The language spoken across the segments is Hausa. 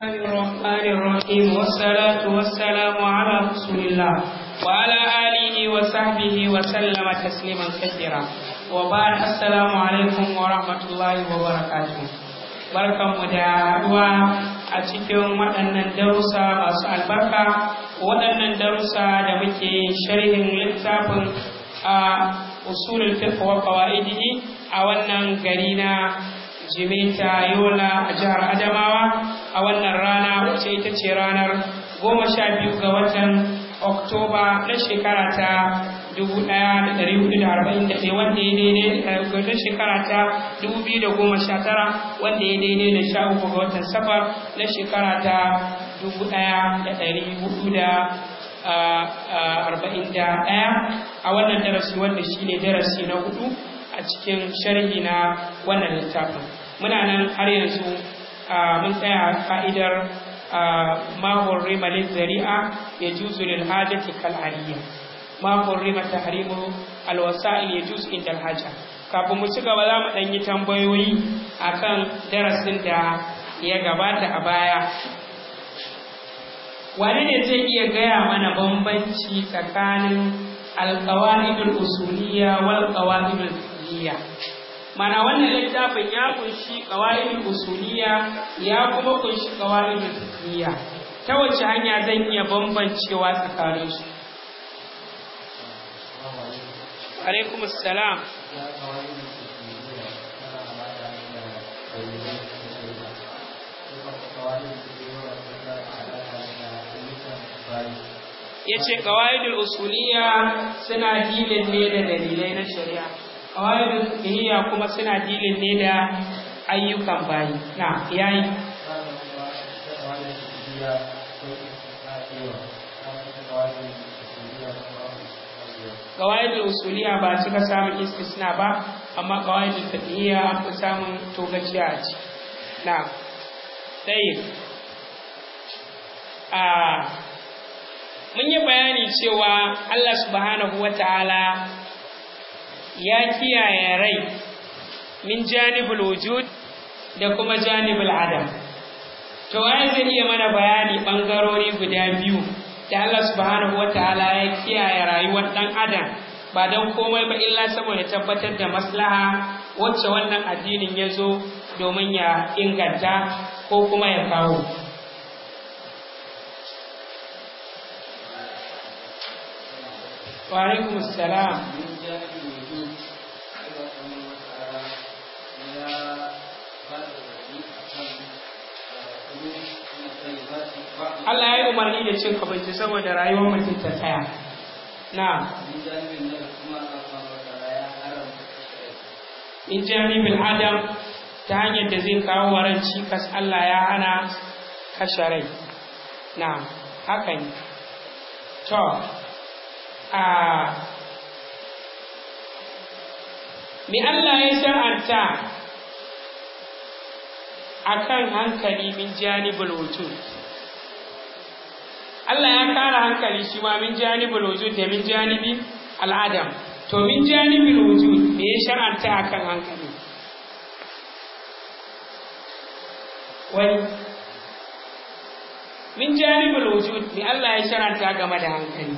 الرحمن الرحيم والصلاة والسلام على رسول الله وعلى آله وصحبه وسلم تسليما كثيرا وبعد السلام عليكم ورحمة الله وبركاته barkanmu da haɗuwa a cikin waɗannan darussa masu albarka waɗannan darussa da muke sharhin littafin a usulul fiqh wa qawaidihi a wannan gari na jimeta yola a jihar adamawa a wannan rana wacce ita ce ranar goma sha biyu ga watan oktoba na shekara ta dubu ɗaya da ɗari hudu da arba'in da ɗaya wanda ya daidai na shekara ta dubu biyu da goma sha tara wanda ya daidai da sha uku ga watan safar na shekara ta dubu ɗaya da ɗari hudu da arba'in da ɗaya a wannan darasi wanda shine darasi na hudu a cikin sharhi na wannan littafin muna nan har yanzu mun tsaya fa'idar mahon rima zari'a ya juzu lil hajati kal aliyya mahon rima tahrimu alwasa'il ya juzu inda haja kafin mu ci gaba za mu ɗan yi tambayoyi akan darasin da ya gabata a baya wani ne zai iya gaya mana bambanci tsakanin alƙawa'idul usuliyya wal ƙawa'idul fiqhiyya mana wannan littafin ya kunshi qawaidul usuliyya ya kuma kunshi qawaidul fiqhiyya ta wace hanya zan iya bambancewa tsakanin su alaikum assalam ya ce ƙawaidul usuliyya suna dilin ne da dalilai na shari'a ƙawaidul fiqhiyya kuma suna dilin ne da ayyukan bayi na yayi ƙawaidul usuliyya ba cika samun istisna ba amma ƙawaidul fiqhiyya an fi samun togaciya a ci na ɗaya mun yi bayani cewa Allah subhanahu wa ta'ala ya kiyaye rai min janibul wujud da kuma janibul adam to waye zai iya mana bayani bangarori guda biyu da Allah subhanahu wa ta'ala ya kiyaye rayuwar dan adam ba don komai ba illa saboda tabbatar da maslaha wacce wannan addinin ya zo domin ya inganta ko kuma ya kawo وعليكم السلام Allah ya yi umarni da cin abinci saboda rayuwar mutum ta tsaya. Na. In janibin Adam ta hanyar da zai kawo waran cikas Allah ya hana kashe rai. Na, haka ne. To, mi Allah ya shar'anta a kan hankali min janibul wujud Allah ya kara hankali shi ma min janibul wujud da min janibi al'adam to min janibul wujud me ya shar'anta a kan hankali wani min janibul wujud me Allah ya shar'anta game da hankali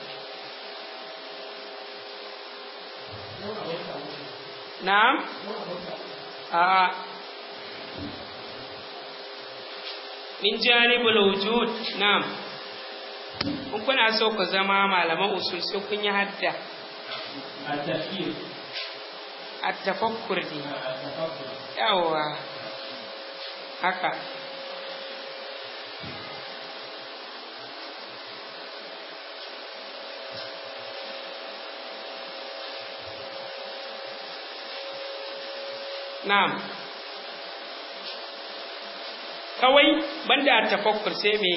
Na'am? A'a. Min janibul wujud, na'am. Kun kuna so ku zama malaman usul sai kun yi hadda. التفكير At-tafakkur ne. Yawwa. Haka. Na'am. Kawai banda tafakkur sai me?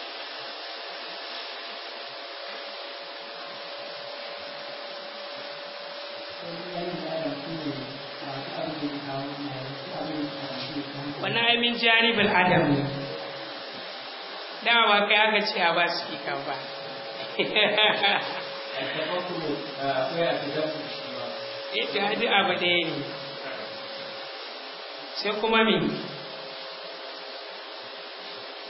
Wannan ai min janibul adam ne. Dama ba kai aka ce a ba su kan ba. التفكر akwai a tadabbur shi ma Eh, ta haɗu abu ɗaya ne. sai kuma me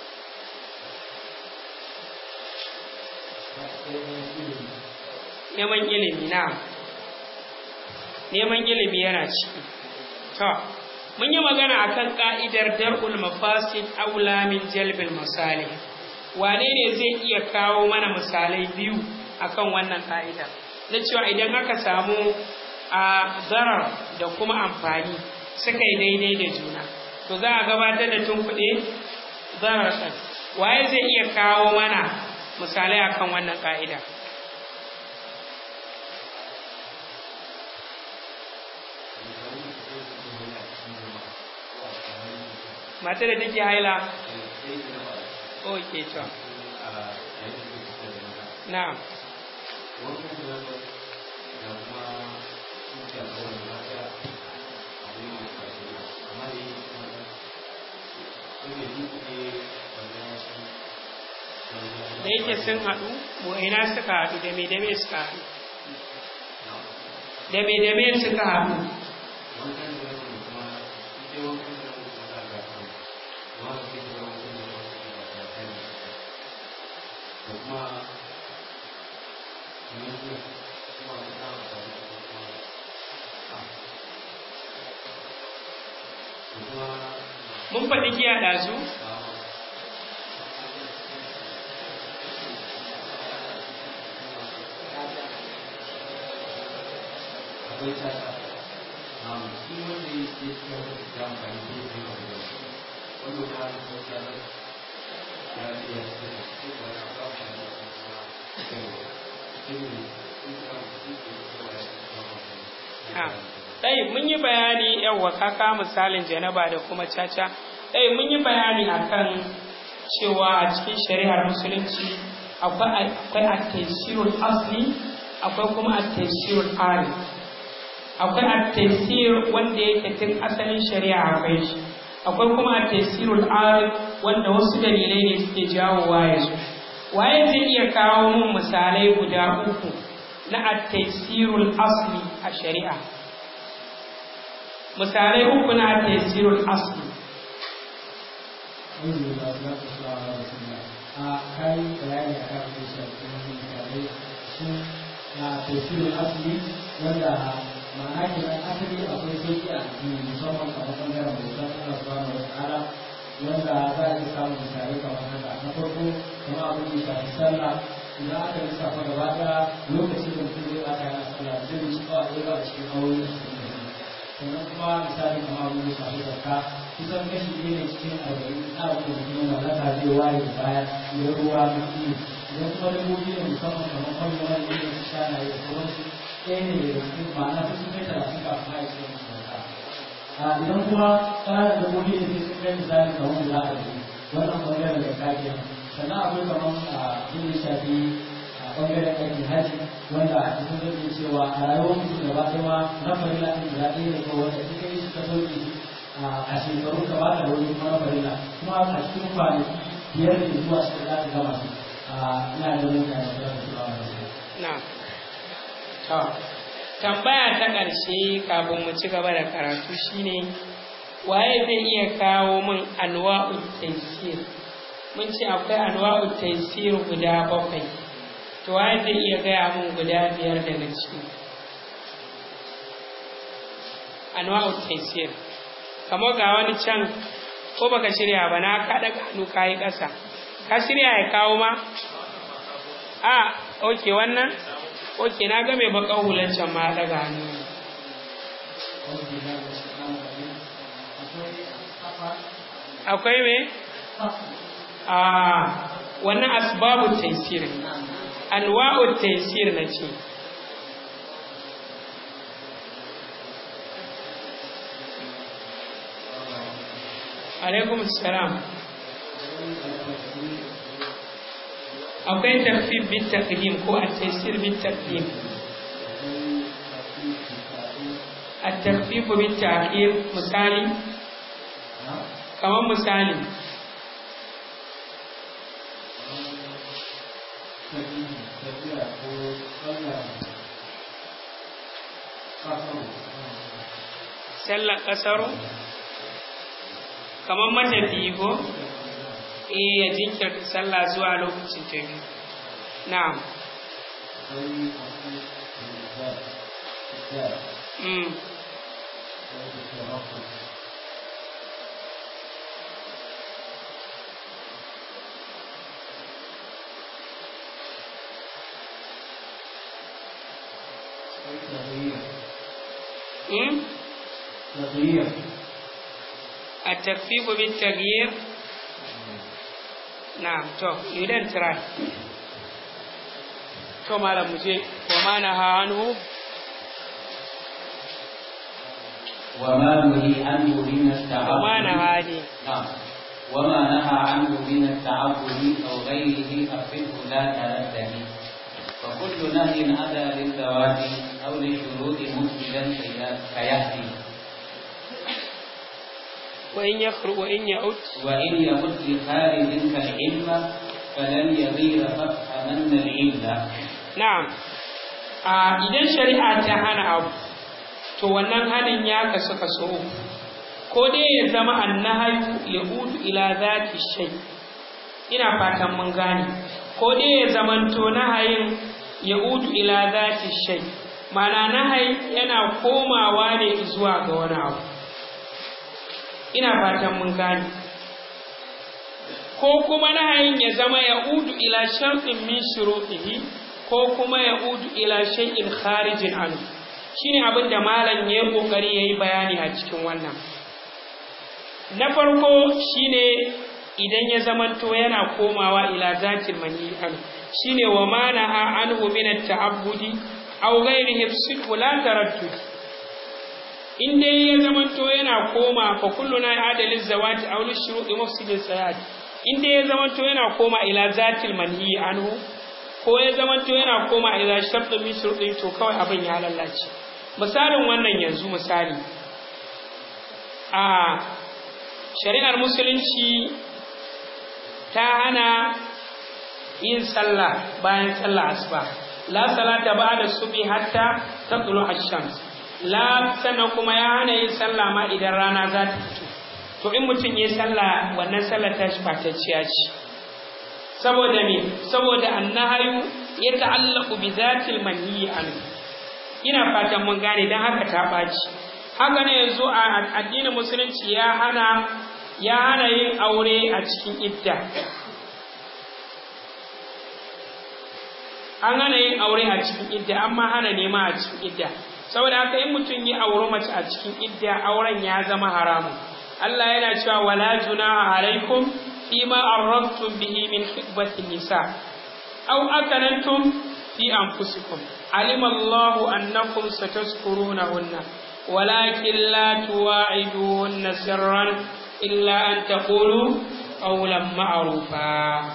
neman ilimi na neman ilimi yana ciki to mun yi magana akan ka'idar dar'ul mafasid aula min jalbil masalih wane ne zai iya kawo mana misalai biyu akan wannan ka'ida na cewa idan aka samu a zarar da kuma amfani suka yi daidai da juna to za a gabatar da tunkuɗe zarar ɗin waye zai iya kawo mana misalai akan wannan ka'ida mata da take haila ok to na'am da yake sun haɗu ina suka haɗu da me da me suka haɗu da me da me suka haɗu mun faɗi giya ɗazu akwai tata shi wanda ya ke cikin da amfani da ya kai wanda wanda ba a ko ta da ya ce ya ce da shi ba ya ba ta da kuma shi ne shi ka shi ke cewa ya ce ɗai mun yi bayani yawwa kaka misalin janaba da kuma caca ɗai mun yi bayani akan cewa a cikin shari'ar musulunci akwai at-taysirul asli akwai kuma at-taysirul ari akwai at-taysir wanda yake tun asalin shari'a akwai shi akwai kuma at-taysirul ari wanda wasu dalilai ne suke jawowa ya zo waye zai iya kawo mun misalai guda uku na at-taysirul asli a shari'a misalai uku na at-taysirul asli a kai bayani a kan da shafi misalai su na tafsirin asali wanda ma'ana ke nan asali akwai sauki a addini musamman kamar bangaren bautan Allah subhanahu wa ta'ala wanda za a iya samun misalai kamar haka na farko kamar abin da shafi sallah idan aka lissafa gaba ɗaya lokacin da mutum zai aka yana sallah zai yi shi kawai ɗaya a cikin aure a cikin sannan kuma misali kamar abin da shafi zakka kusan kashi ɗaya ne cikin arba'in na abin da mutum mallaka zai waye da baya ya ruwa na iyo idan kuma dabbobi ne musamman kamar kwallon wani ne su shana da sauransu ɗaya ne daga cikin ma'ana su sun kai talatin kafin ma ya ce musu zakka idan kuma ƙananan dabbobi ne sun kai misali kamar guda arba'in wannan ɓangaren da kake sannan akwai kamar abin da shafi a ɓangaren aikin haji wanda a cikin zai cewa a rayuwar mutum gaba ɗaya ma na farilla ɗin guda ɗaya ne ko wanda ita yi suka sauke a shekaru ka ba da wani kuma na farilla kuma a cikin kwanaki biyar ne zuwa shida za ka gama su ina da mutane da za su ba na to tambaya ta ƙarshe kafin mu ci gaba da karatu shine waye zai iya kawo min anwa'ut taysir mun ce akwai anwa'ut taysir guda bakwai to waye zai iya gaya min guda biyar daga ciki anwa'ut taysir kamar ga wani can ko baka shirya ba na kaɗa hannu kayi ƙasa ka shirya ya kawo ma a oke wannan oke na ga mai bakan hulan can ma daga hannu akwai me a wannan asbabu taysir anwa'u taysir na ce alaikum salam akwai tarfib bin taqdim ko at-taysir bin taqdim at-tarfib bin ta'khir misali kamar misali sallar kasaro kamar matafiyi ko eh ya jinkirta sallah zuwa lokacin ta biyu na'am akwai akwai da da mm da rafa تغيير mm تغيير التكفيف بالتغيير نعم تو you then try to malam muje wa ma naha anhu وما نهي عنه من التعبد wa ma naha ne نعم وما نهى عنه من التعبد أو غيره أخفه لا ترده وكل نهي أتى للزواج أو لشروط مفسدا كيهدي wa in yakhru wa in ya'ud وإن يمت لخارج كالعلم فلن يغير فافهمن العلة na'am a idan shari'a ta hana abu to wannan hanin ya kasu kaso uku ko dai ya zama annahayu ya udu ila zati shay ina fatan mun gane ko dai ya zamanto nahayin ya udu ila zati shay mana nahayi yana komawa ne zuwa ga wani abu ina fatan mun gane ko kuma nahayin ya zama ya udu ila sharɗin min shuruɗihi ko kuma ya udu ila shay'in kharijin anhu shine abin da malam ya yi kokari yayi bayani a cikin wannan na farko shine idan ya zamanto yana komawa ila zatil mani anhu shine wa manaha anhu min at-ta'abbudi aw ghairihi sidqu la taraddud in dai ya zamanto yana koma fa kulluna adalin zawati aw lishuru'i mufsidin sayat in dai ya zamanto yana koma ila zatil manhi anhu ko ya zamanto yana koma ila shartu min shuruɗi to kawai abin ya lallace misalin wannan yanzu misali a shari'ar musulunci ta hana yin sallah bayan sallah asuba la salata ba'da subhi hatta tatlu ash-shams la sannan kuma ya hana yin sallah ma idan rana za ta fito to in mutum ya sallah wannan sallar ta shi fatacciya ce saboda me saboda annahayu ya ta'allaqu bi zatil manhi anhu ina fatan mun gane dan haka ta baci haka ne yanzu a addinin musulunci ya hana ya hana yin aure a cikin idda an hana yin aure a cikin idda amma hana nema a cikin idda saboda haka in mutum ya auri mace a cikin idda auren ya zama haramun Allah yana cewa wala junaha alaikum fima arradtum bihi min khitbatin nisa aw akanantum fi anfusikum alima Allahu annakum satazkurunahunna walakin la tuwa'iduhunna sirran illa an taqulu qawlan ma'rufa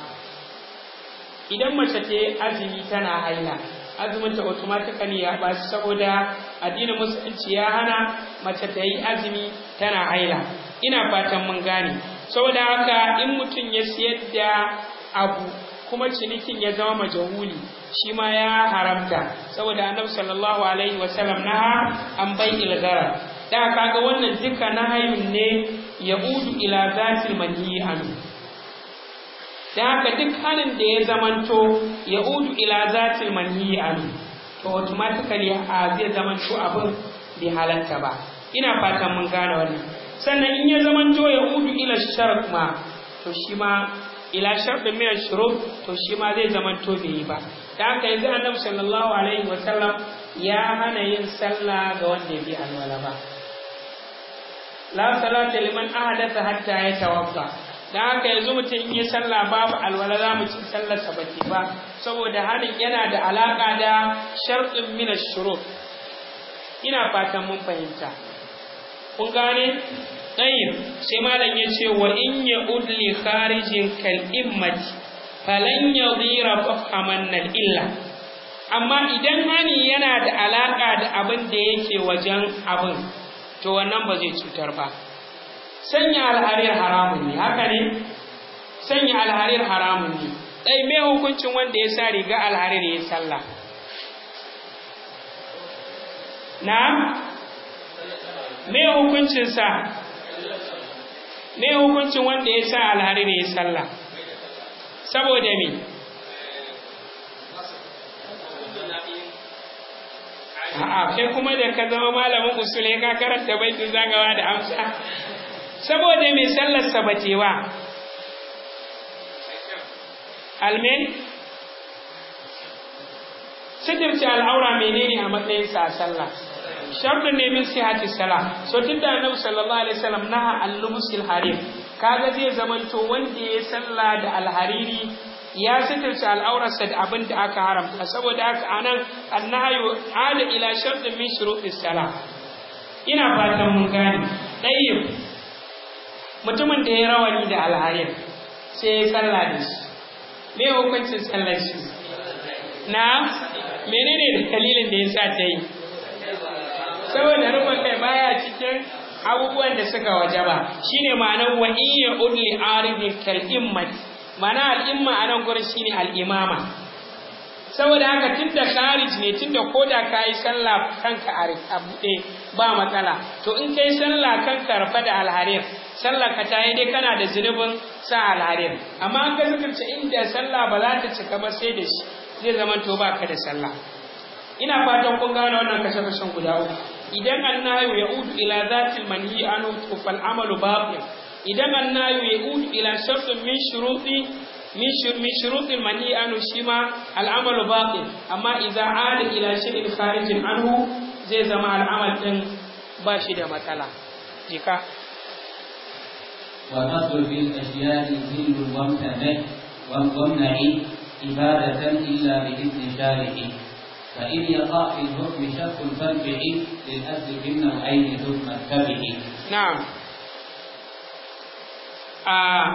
idan mace ta azumi tana haila azumin ta automatically ya baci saboda addinin musulunci ya hana mace ta yi azumi tana haila ina fatan mun gane saboda haka in mutum ya siyar da abu kuma cinikin ya zama majahuli shi ma ya haramta saboda annabi sallallahu alaihi wasallam naha an bai ilgara da kaga wannan duka nahayin ne ya udu ila zatil manhi anhu da haka duk halin da ya zamanto ya udu ila zatil manhi anhu to automatically a zai zamanto abin bai halatta ba ina fatan mun gane wannan sannan in ya zamanto ya udu ila shart ma to shi ma ila sharɗin min shurut to shi ma zai zamanto bai yi ba da haka yanzu annabi sallallahu alaihi wa sallam ya hana yin sallah ga wanda ya bi alwala ba la salata liman ahadatha hatta yatawadda da haka yanzu mutum in yi sallah babu alwala za mu ci sallarsa ba ke ba saboda hanin yana da alaƙa da sharɗin min shurut ina fatan mun fahimta kun gane ɗayin sai malam ya ce wa in ya udli kharijin kal immati falan yadhira fafhaman nal illa amma idan hani yana da alaƙa da abin da yake wajen abin to wannan ba zai cutar ba sanya alharir haramun ne haka ne sanya alharir haramun ne dai me hukuncin wanda ya sa riga alharir ya sallah na me hukuncin sa me hukuncin wanda ya sa alharir ya sallah saboda me a'a kai kuma da ka zama malamin usule ka karanta baitin zagawa da amsa saboda mai sallar sabatewa almen sitirce al'aura menene a matsayin sa a sallah sharɗin ne min sihati sala so tunda annabi sallallahu alaihi wasallam naha al-lumsil harir kaga zai zamanto wanda ya sallah da alhariri ya sitirce al'aurarsa da abin da aka haramta saboda haka anan annahayu ada ila sharɗin min shurutis sala ina fatan mun gane ɗayyib mutumin da ya rawani da alharir sai ya sallah da shi me hukuncin sallar shi na menene dalilin da ya sa ta yi saboda rufin kai baya cikin abubuwan da suka wajaba shine ma'anar wa in ya udli aridin kal immat ma'ana al'imma a nan gurin shine al'imama saboda haka tunda kharij ne tunda koda kayi sallah kanka a buɗe ba matsala to in kai sallah kanka rafa da alharir sallah ka tayi dai kana da zunubin sa alharir amma an ga zikirce inda sallah ba za ta cika ba sai da shi zai zama to ba ka da sallah ina fatan kun gane wannan kashe-kashen guda uku idan annahu ya'udu ila zatil manhi anu to fal amalu batil idan annahu ya'udu ila shartin min shuruti min min shurutil manhi anu shima al amalu batil amma idza ada ila shay'in kharijin anhu zai zama al'amal din ba shi da matsala jika والأصل في الأشياء ذل وامتنع وامنع عبادة إلا بإذن شارعه فإن يقع في الحكم شك فارجع للأصل في النوعين ثم اتبع نعم آه.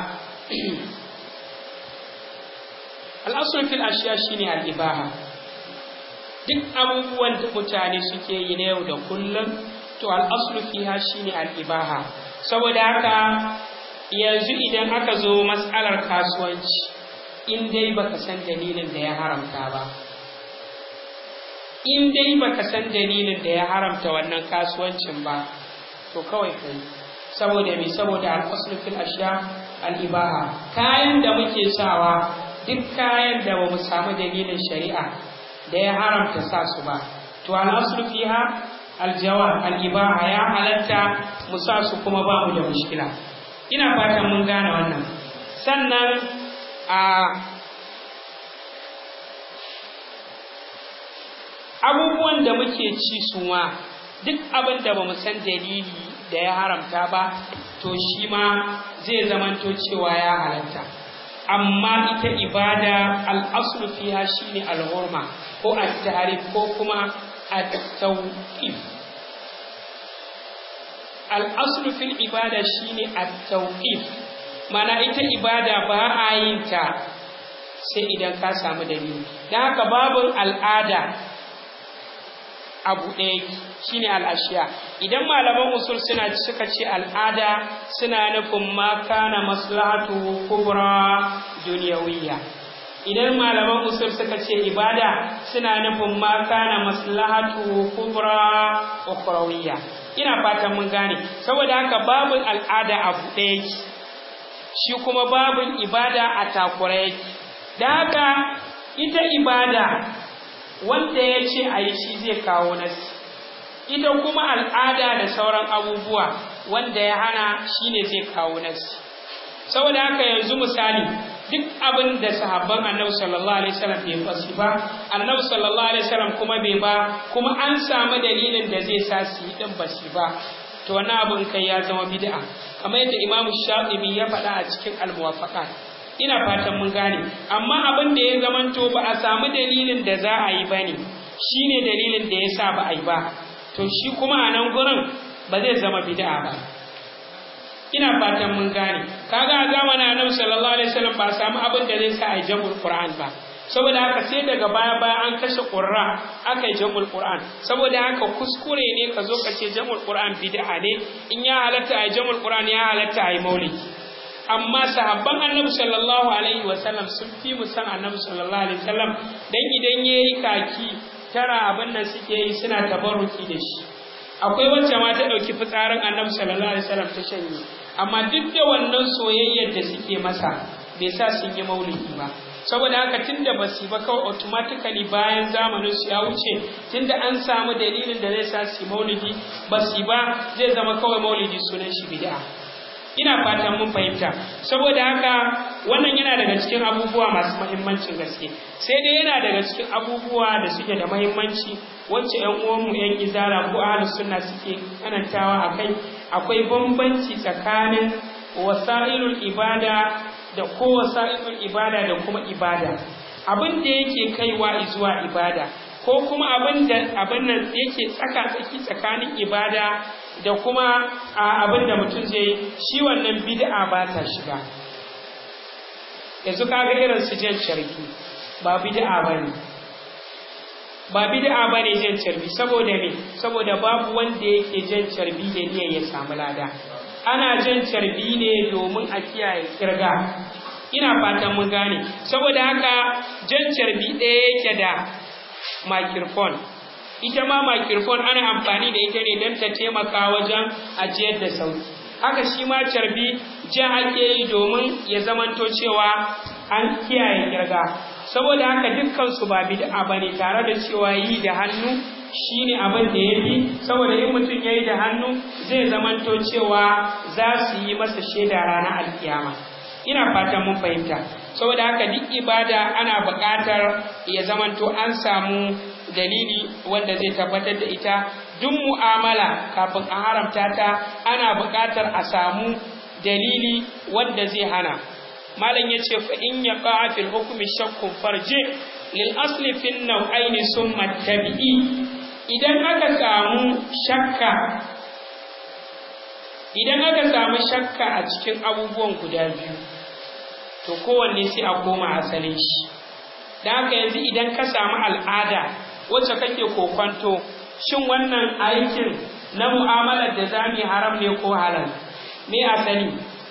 الأصل في الأشياء شيني الإباحة duk abubuwan da mutane suke yi na yau da kullum to al'aslu fiha shine al'ibaha saboda haka yanzu idan aka zo matsalar kasuwanci in dai baka san dalilin da ya haramta ba in dai baka san dalilin da ya haramta wannan kasuwancin ba to kawai kai saboda me saboda al-aslu fil ashya al-ibaha kayan da muke sawa duk kayan da ba mu samu dalilin shari'a da ya haramta sa su ba to al-aslu fiha al-jawab al-ibaha ya halatta mu sa su kuma ba mu da mushkila ina fatan mun gane wannan sannan a abubuwan da muke ci su ma duk abin da ba mu san dalili da ya haramta ba to shi ma zai zamanto cewa ya halatta amma ita ibada al'aslu fiha shine al-hurma ko at-tahrif ko kuma at-tawqif al'aslu fil ibada shine at-tawqif mana ita ibada ba a yin ta sai idan ka samu dalili dan haka babun al'ada abu ɗaya shine al'ashiya idan malaman usul suna suka ce al'ada suna nufin ma kana maslahatu kubra duniyawiyya idan malaman usul suka ce ibada suna nufin ma kana maslahatu kubra ukhrawiyya ina fatan mun gane saboda haka babun al'ada abu ɗaya shi kuma babun ibada a takura yake da haka ita ibada wanda ya ce a yi shi zai kawo nasi ita kuma al'ada da sauran abubuwa wanda ya hana shi ne zai kawo nasi saboda haka yanzu misali duk abin da sahabban annabi sallallahu alaihi wasallam bai fasi ba annabi sallallahu alaihi wasallam kuma bai ba kuma an samu dalilin da zai sa su yi din basi ba to wannan abin kai ya zama bid'a kamar yadda Imam Shafi'i ya faɗa a cikin al-Muwafaqat ina fatan mun gane amma abin da ya zamanto ba a samu dalilin da za a yi bane shine dalilin da yasa ba a yi ba to shi kuma a nan gurin ba zai zama bid'a ba ina fatan mun gane kaga a zamanin annabi sallallahu alaihi wasallam ba samu abin da zai sa a jamul qur'an ba saboda haka sai daga baya baya an kashe qurra aka yi jamul qur'an saboda haka kuskure ne ka zo ka ce jamul qur'an bid'a ne in ya halatta a jamul qur'an ya halatta a yi maulidi amma sahabban annabi sallallahu alaihi wasallam sun fi mu san annabi sallallahu alaihi wasallam dan idan yayi kaki tara abin nan suke yi suna tabarruki da shi akwai wacce ma ta ɗauki fitsarin annabi sallallahu alaihi wasallam ta shanye amma duk da wannan soyayyar da suke masa bai sa sun yi maulidi ba saboda haka tunda ba su ba kawai automatically bayan zamanin su ya wuce tunda an samu dalilin da zai sa su maulidi ba su ba zai zama kawai maulidi sunan shi bid'a ina fatan mun fahimta saboda haka wannan yana daga cikin abubuwa masu mahimmancin gaske sai dai yana daga cikin abubuwa da suke da mahimmanci wacce ƴan uwanmu ƴan izara ko ahlus sunna suke kanantawa akai akwai bambanci tsakanin wasailul ibada da ko wasailul ibada da kuma ibada abin da yake kaiwa zuwa ibada ko kuma abin da abin nan yake tsaka tsaki tsakanin ibada da kuma abin da mutum zai shi wannan bid'a ba ta shiga yanzu kaga irin su jan carbi ba bid'a bane ba bid'a bane jan carbi saboda me saboda babu wanda yake jan carbi da niyyar ya samu lada ana jan carbi ne domin a kiyaye kirga ina fatan mun gane saboda haka jan carbi ɗaya yake da microphone ita ma microphone ana amfani da ita ne don ta taimaka wajen ajiyar da sauti haka shi ma carbi ja ake yi domin ya zamanto cewa an kiyaye kirga saboda haka dukkansu ba bid'a bane tare da cewa yi da hannu shine abin da ya fi saboda in mutum ya yi da hannu zai zamanto cewa za su yi masa shaida ranar alkiyama ina fatan mun fahimta saboda haka duk ibada ana buƙatar ya zamanto an samu dalili wanda zai tabbatar da ita duk mu'amala kafin a haramta ta ana buƙatar a samu dalili wanda zai hana malam ya ce fa in ya ƙa'a fil hukumi shakkun farje lil asli fin nau'aini summa tabi'i idan aka samu shakka idan aka samu shakka a cikin abubuwan guda biyu to kowanne sai a koma asalin shi da haka yanzu idan ka samu al'ada wacce kake kokwanto shin wannan aikin na mu'amalar da za mu haram ne ko halal me asali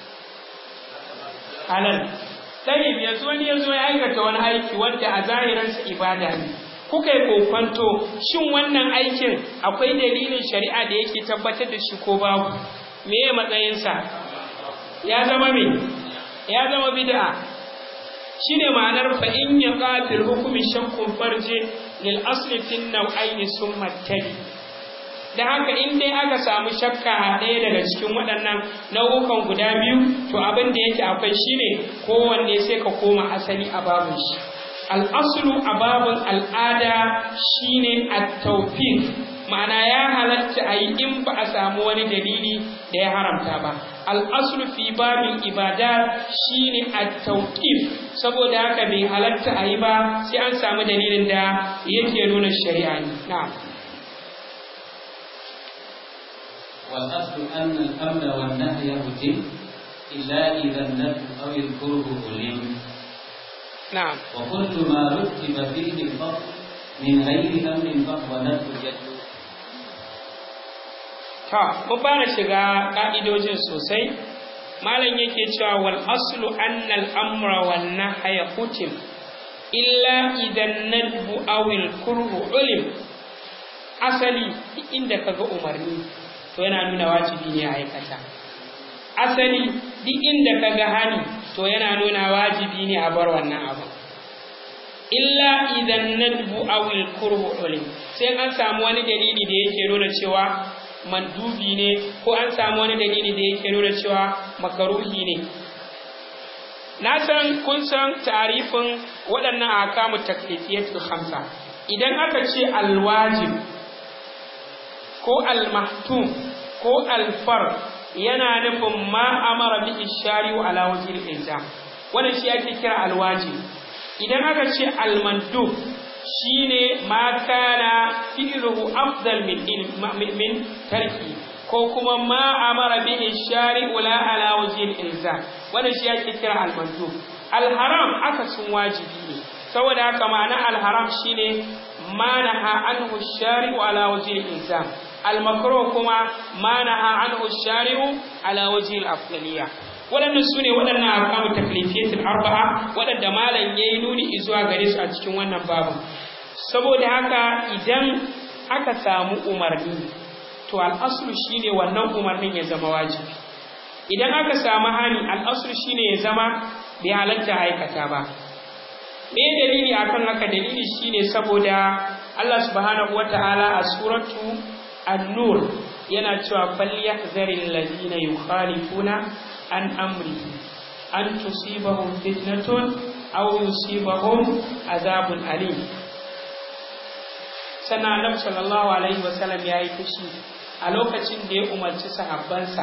halal tayyib yanzu wani ya zo ya aikata wani aiki wanda a zahiransa ibada ne kuka yi kokwanto shin wannan aikin akwai dalilin shari'a da yake tabbatar da shi ko babu me ya matsayinsa ya zama me ya zama bid'a shine ma'anar fa in ya qatil hukmi shakkun farje lil asli fin naw'aini summa tabi da haka in dai aka samu shakka a ɗaya daga cikin waɗannan nau'ukan guda biyu to abin da yake akwai shine kowanne sai ka koma asali a babun shi al'aslu a babun al'ada shine at-tawfiq ma'ana ya halatta a yi in ba a samu wani dalili da ya haramta ba al'aslu fi babin ibada shine at-tawqif saboda haka bai halatta a yi ba sai an samu dalilin da yake nuna shari'a ne na'am والأصل أن الأمر والنهي يجب إلا إذا النفي أو الكره علم na'am وكل ما رتب فيه الفضل من غير أمر فهو نفي يجب ta mun fara shiga ka'idojin sosai malam yake cewa wal aslu anna al amra wan nahya hutim illa idan nadbu aw al kurhu ulim asali duk inda kaga umarni to yana nuna wajibi ne a aikata asali duk inda kaga hani to yana nuna wajibi ne a bar wannan abu illa idan nadbu aw al kurhu ulim sai an samu wani dalili da yake nuna cewa mandubi ne ko an samu wani dalili da yake nuna cewa makaruhi ne na san kun san tarifin waɗannan akamu taklifiyatul khamsa idan aka ce alwajib ko almahtum ko alfar yana nufin ma amara bi ishari ala wajhil ilzam wannan shi ake kira alwajib idan aka ce almandub shine ma kana fi'luhu afdal min min tarki ko kuma ma amara bihi shari'u la ala wajhi al-ilzam wannan shi yake kira al-mandub al-haram aka sun wajibi ne saboda haka ma'ana al-haram shine ma naha anhu shari'u ala wajhi al-ilzam al-makruh kuma ma naha anhu shari'u ala wajhi al-afdaliyya waɗannan su ne waɗannan akamu taklifiyatul arba'a waɗanda malam ya yi nuni zuwa gare su a cikin wannan babu saboda haka idan aka samu umarni to al'aslu shine wannan umarnin ya zama wajibi idan aka samu hani al'aslu shine ya zama bai halatta aikata ba me dalili akan haka dalili shine saboda Allah subhanahu wataala a suratu an-nur yana cewa falyahzaril ladina yukhalifuna an amrihi an tusibahum fitnatun aw yusibahum azabun alim sannan annabi sallallahu alaihi wasallam ya yi fushi a lokacin da ya umarci sahabbansa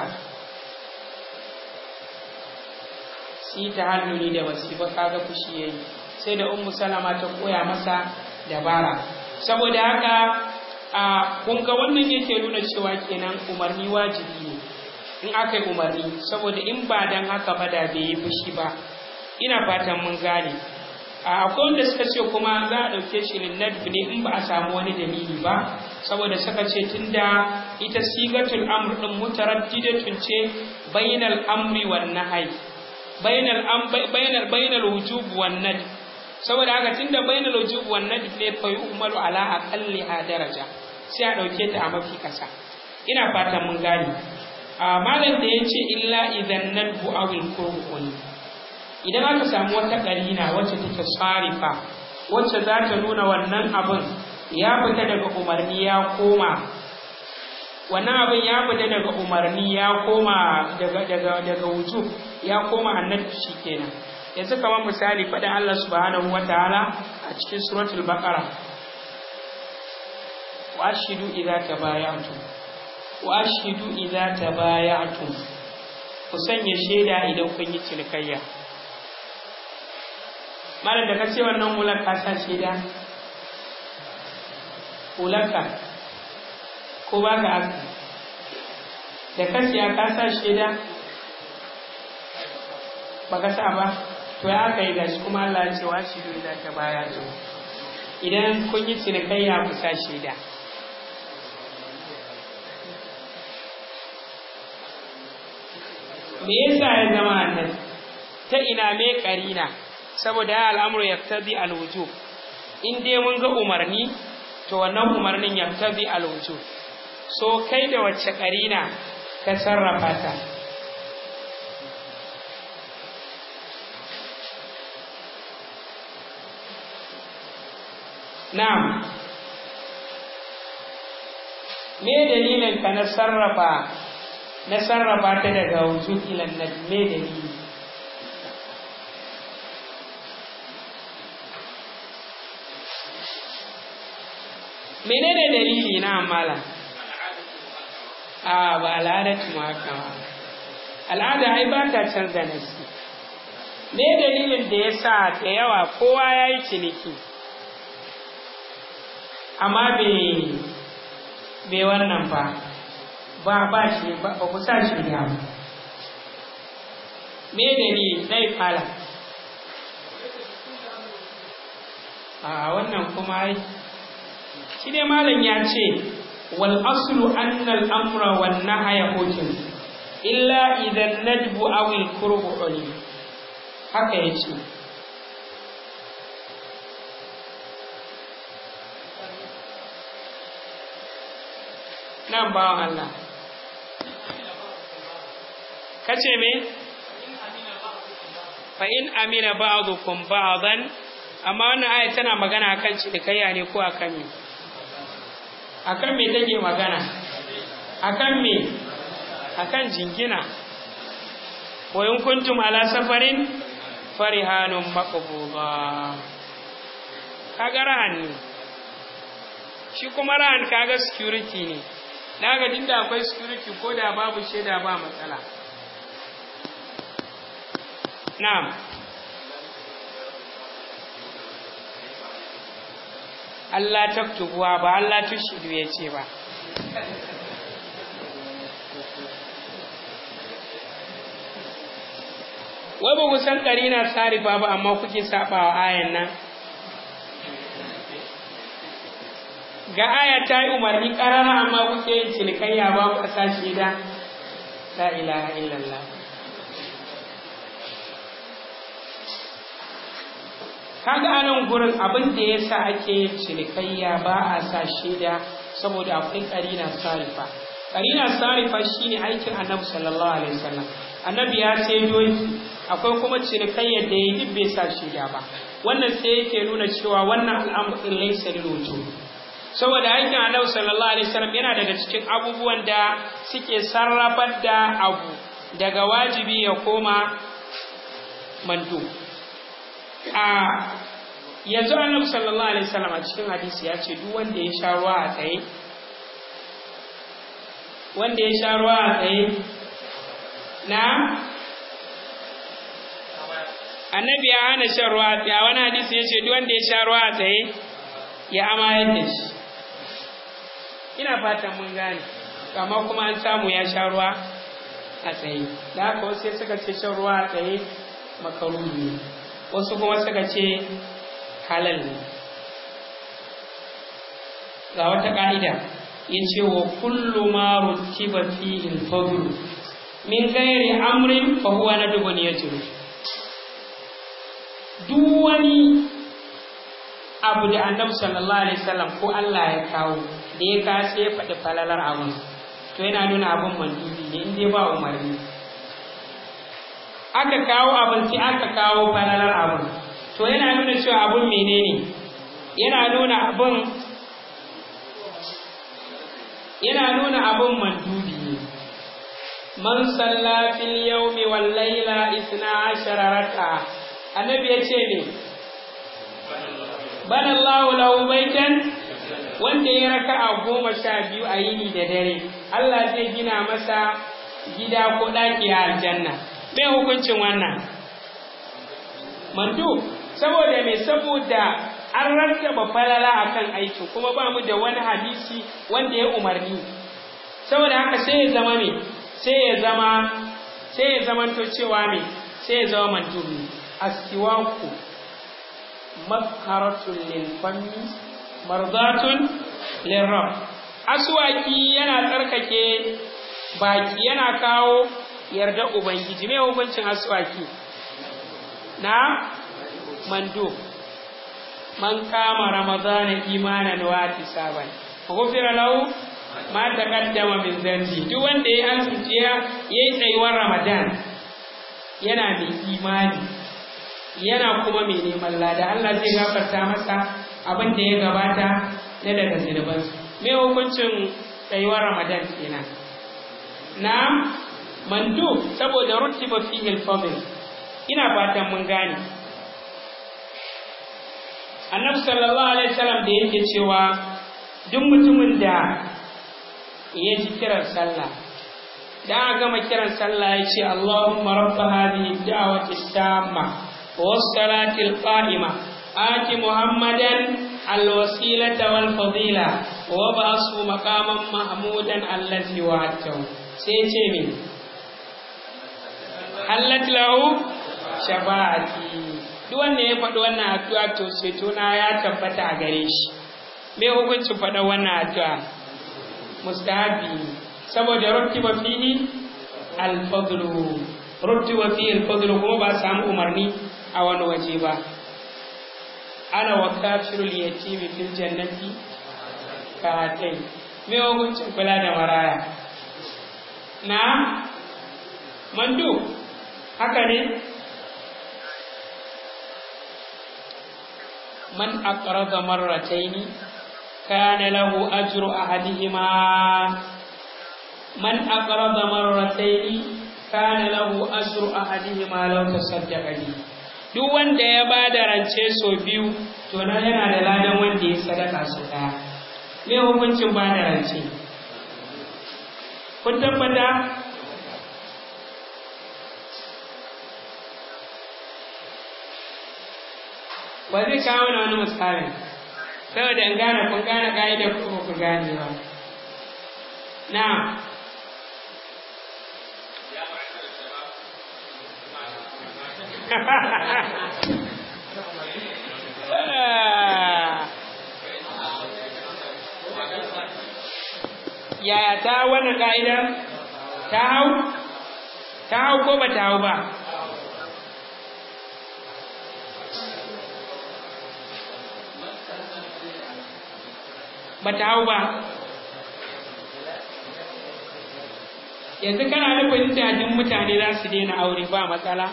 su yi tahalluli da wasifa kaga fushi ya yi sai da ummu salama ta koya masa dabara saboda haka a kun ga wannan yake nuna cewa kenan umarni wajibi ne in aka yi umarni saboda in ba dan haka ba da bai yi fushi ba ina fatan mun gane akwai wanda suka ce kuma za a ɗauke shi linnadbi ne in ba a samu wani dalili ba saboda suka ce tunda ita sigatul amr din mutaraddidatun ce bainal amri wan nahyi bainal am bainal bainal wujub wan nad saboda haka tunda bainal wujub wan nad ne fa yu'malu ala aqalli ha daraja sai a ɗauke ta a mafi kasa ina fatan mun gane malam da yace illa idan nadbu awil qur'ani idan aka samu wata ƙarina wacce take sarifa wacce za ta nuna wannan abin ya fita daga umarni ya koma wannan abin ya fita daga umarni ya koma daga daga daga wujub ya koma annabi kenan yanzu kamar misali faɗin Allah subhanahu wataala a cikin suratul baqara wa ashidu idza tabaya'tum wa ashidu idza tabaya'tum ku sanya shaida idan kun yi cinikayya malam da ka ce wannan hular ka sa shaida hularka ko ba ka aka da ka siya ka sa shaida ba ka sa ba to ya aka yi gashi kuma Allah ya ce wa shi da ta baya to idan kun yi cinikayya ku sa shaida me yasa ya zama annan ta ina me karina saboda ya al'amuru ya tabi alwujub in dai mun ga umarni to wannan umarnin ya tabi alwujub so kai da wacce karina ka sarrafa ta na'am me dalilin ka na sarrafa na sarrafa ta daga wujud ila me dalili menene dalili na amala a ba al'adatu ma haka ba al'ada ai ba ta canza nasi me dalilin da ya sa da yawa kowa ya yi ciniki amma bai wannan ba ba ba shi ba ku sa shi ya me dalili dai fala a wannan kuma ai shi dai malam ya ce wal aslu anna al amra wan nahya hujjun illa idan nadbu aw al qurbu uli haka yace nan bawan Allah kace me fa in amina ba'dukum ba'dan amma wannan aya tana magana akan cinikayya ne ko akan me akan me take magana akan me akan jingina wa in kuntum ala safarin farihanun maqbuda kaga rahan ne shi kuma rahan kaga security ne daga dinda akwai security ko da babu shaida ba matsala na'am Allah taktubuwa ba Allah tushidu ya ce ba wai ba ku san na sarifa ba amma kuke saba wa ayan nan ga aya ta yi umarni ƙarara amma kuke yin cinikayya ba ku sa shida la ilaha illallah kaga anan gurin abin da ya sa ake yin cinikayya ba a sa shaida saboda akwai karina sarifa karina sarifa shine aikin annabi sallallahu alaihi wasallam annabi ya sai doki akwai kuma cinikayyar da ya duk bai sa shaida ba wannan sai yake nuna cewa wannan al'amarin laisa lil saboda aikin annabi sallallahu alaihi wasallam yana daga cikin abubuwan da suke sarrafar da abu daga wajibi ya koma mandu a yanzu annabi sallallahu alaihi wasallam a cikin hadisi ya ce duk wanda ya sha ruwa a tsaye wanda ya sha ruwa a tsaye na annabi ya hana shan ruwa a tsaye a wani hadisi ya ce duk wanda ya sha ruwa a tsaye ya amayar da shi ina fatan mun gane amma kuma an samu ya sha ruwa a tsaye da haka wasu suka ce shan ruwa a tsaye makaruhi ne wasu kuma suka ce halal ne ga wata ka'ida ya ce wa kullu ma rutiba fihi al-fadl min ghairi amrin fa huwa nadbun yajru duk wani abu da annabi sallallahu alaihi wasallam ko Allah ya kawo da ya kasa ya faɗi falalar abun to yana nuna abun mandubi ne in dai ba umarni aka kawo abin sai aka kawo falalar abun to yana nuna cewa abun menene yana nuna abun yana nuna abun mandubi ne man salla fil yawmi wal layla isna ashara raka'a annabi ya ce ne bana Allahu lahu baitan wanda ya raka'a goma sha biyu a yini da dare Allah zai gina masa gida ko ɗaki a aljanna me hukuncin wannan mandu saboda me saboda an rattaba falala akan aiki kuma ba mu da wani hadisi wanda ya umarni saboda haka sai ya zama me sai ya zama sai ya zamanto cewa me sai ya zama mandubi astiwaku makharatun lil fammi mardatun lil rabb aswaki yana tsarkake baki yana kawo yarda ubangiji me hukuncin aswaki na mando man kama ramadana imanan wa tisaban ghufira lahu ma taqaddama min dhanbi duk wanda ya azumci ya yi tsayuwar ramadan yana mai imani yana kuma mai neman lada Allah zai gafarta masa abin da ya gabata na daga zunubansu me hukuncin tsayuwar ramadan kenan na mandu saboda rutiba fihi al-fadl ina fatan mun gane annabi sallallahu alaihi wasallam da yake cewa duk mutumin da ya ji kiran sallah da aka gama kiran sallah ya ce Allahumma rabb hadhihi da'wati tamma was salati al-qa'ima ati muhammadan al-wasilata wal fadila wa ba'su maqaman mahmudan allazi wa'atahu sai ce me hallat lahu shafa'ati duk wanda ya faɗi wannan addu'a to ceto na ya tabbata a gare shi me hukuncin faɗa wannan addu'a mustahabi saboda ruttiba fihi al-fadlu ruttiba fihi al-fadlu kuma ba samu umarni a wani waje ba ana wa kafirul yatimi fil jannati ka hatai me hukuncin kula da maraya na mandu haka ne man aqrada marrataini kana lahu ajru ahadihima man aqrada marrataini kana lahu ajru ahadihima law tasaddaqa bi duk wanda ya bada rance so biyu to nan yana da ladan wanda ya sadaka so daya me hukuncin bada rance kun tabbata ba zai kawo na wani misali saboda in gane kun gane ka'idar ko ku gane ba na yaya ta wannan ka'idar ta hau ta hau ko ba ta hau ba ba ta hau ba yanzu kana nufin jajin mutane za su daina aure ba matsala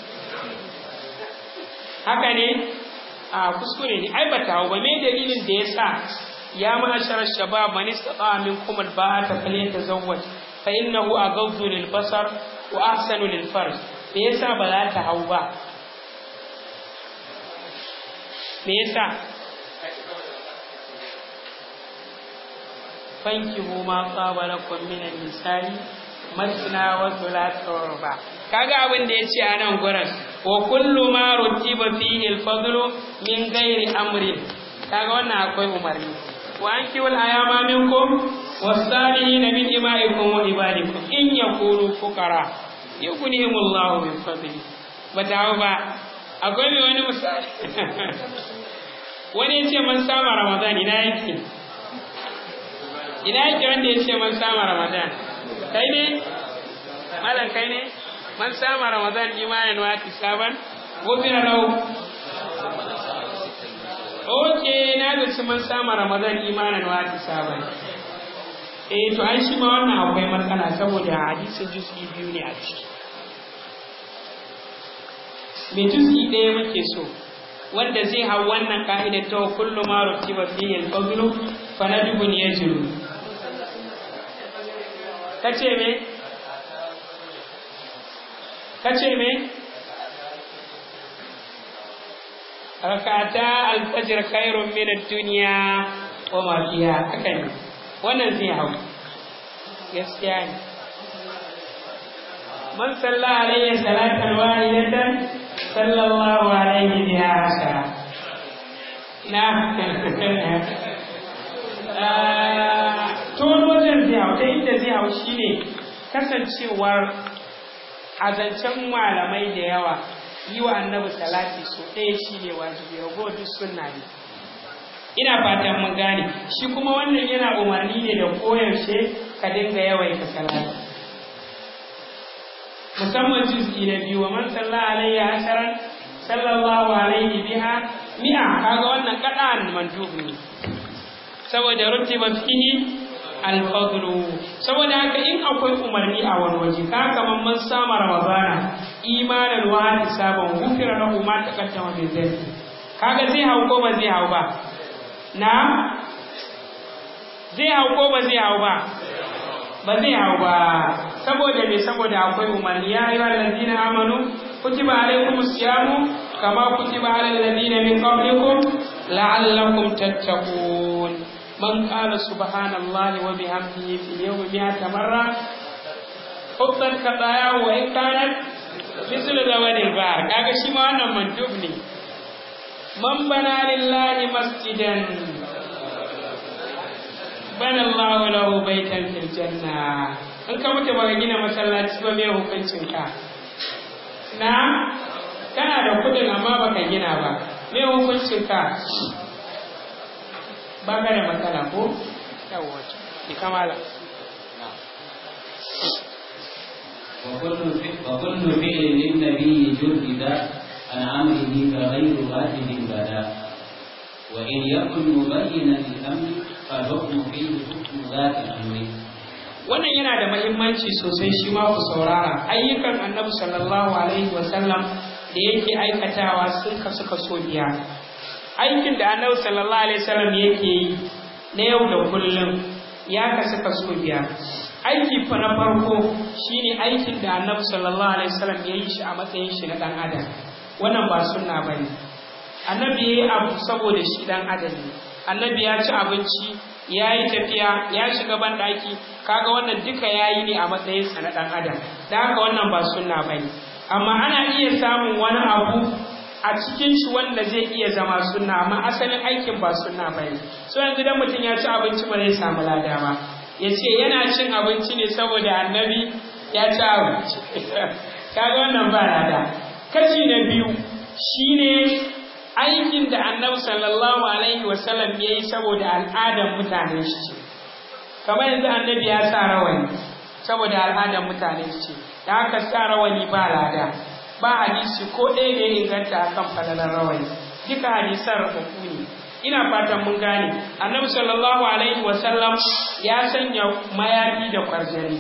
haka ne a kuskure ne ai ba ta hau ba me dalilin da ya sa ya ma'ashar shabab man istata minkum alba'ata falyatazawwaj fa innahu aghaddu lil basar wa ahsanu lil farj me yasa ba za ta hau ba me yasa fankihu ma qaba lakum min an-nisa'i masna wa thulatha wa ruba kaga abin da yace a nan gurin wa kullu ma rutiba fihi al-fadlu min ghairi amrin kaga wannan akwai umarni wa ankihu al-ayama minkum was-salihina min imaikum wa ibadikum in yakunu fuqara yughnihimullahu min fadli bata ba akwai mai wani misali wani yace man sama ramadan ina yake ina yake wanda ya ce man sama ramadan kai ne malam kai ne man sama ramadan imanin wa tisaban gofira lahu oke na da ci man sama ramadan imanin wa tisaban eh to an shi ma wannan akwai matsala saboda hadisin juz'i biyu ne a ciki me juz'i ɗaya muke so wanda zai hau wannan ka'idar ta kullu ma rutiba fihi al-fadlu fa nadbun yajru kace me kace me rakata al-fajr khairun min ad-dunya wa ma fiha haka ne wannan zai hau gaskiya ne man salla alayhi salatan wahidatan sallallahu alaihi biha ashara na to wajen zai hau ta inda zai hau shine kasancewar azancen malamai da yawa yi wa annabi salati so ɗaya shine wajibi rago duk sunna ne ina fatan mun gane shi kuma wannan yana umarni ne da koyaushe ka dinga yawaita salati musamman juz'i na biyu wa man salla alayhi asharan sallallahu alaihi biha mi'a kaga wannan kada'an mandub ne saboda rutiba fihi al-fadlu saboda haka in akwai umarni a wani waje ka kaman man sama ramadana imanan wa hisaban gufira lahu ma taqaddama min dhanbi kaga zai hau ko ba zai hau ba na zai hau ko ba zai hau ba ba zai hau ba saboda me saboda akwai umarni ya ayyuhal ladina amanu kutiba alaykumus siyamu kama kutiba alal ladina min qablikum la'allakum tattaqun man qala subhanallahi wa bihamdihi fil yawmi mi'ata marra hubban kadaya wa in kanat mislu zawadil bar kaga shi ma wannan mandub ne man bana lillahi masjidan bana Allahu lahu baitan fil janna in ka mutu baka gina masallaci ba me hukuncin ka na kana da kudin amma baka gina ba me hukuncin ka baka da matsala ko yawwa ki kamala وكل وكل فعل للنبي جرد عن امره فغير واجب بدا وان يكن مبينا للامر فالحكم فيه حكم ذات الامر wannan yana da mahimmanci sosai shi ma ku saurara ayyukan annabi sallallahu alaihi wasallam da yake aikatawa sun kasu kaso biyar aikin da annabi sallallahu alaihi wasallam yake yi na yau da kullum ya kasu kaso biyar aiki fa na farko shine aikin da annabi sallallahu alaihi wasallam ya yi shi a matsayin shi na dan adam wannan ba sunna bane annabi yayi abu saboda shi dan adam ne annabi ya ci abinci ya yi tafiya ya shiga banɗaki kaga wannan duka ya yi ne a matsayinsa na ɗan adam da haka wannan ba sunna ba ne amma ana iya samun wani abu a cikin shi wanda zai iya zama sunna amma asalin aikin ba sunna ba ne so yanzu dan mutum ya ci abinci ba zai samu lada ba ya ce yana cin abinci ne saboda annabi ya ci abinci kaga wannan ba lada kashi na biyu shine aikin da annabi sallallahu alaihi wasallam ya yi saboda al'adar mutanen shi ce kamar yanzu annabi ya sa rawani saboda al'adar mutanen shi ce da haka sa rawani ba lada ba hadisi ko ɗaya da ya inganta akan falalar rawani duka hadisan rubutu ne ina fatan mun gane annabi sallallahu alaihi wasallam ya sanya mayafi da kwarjani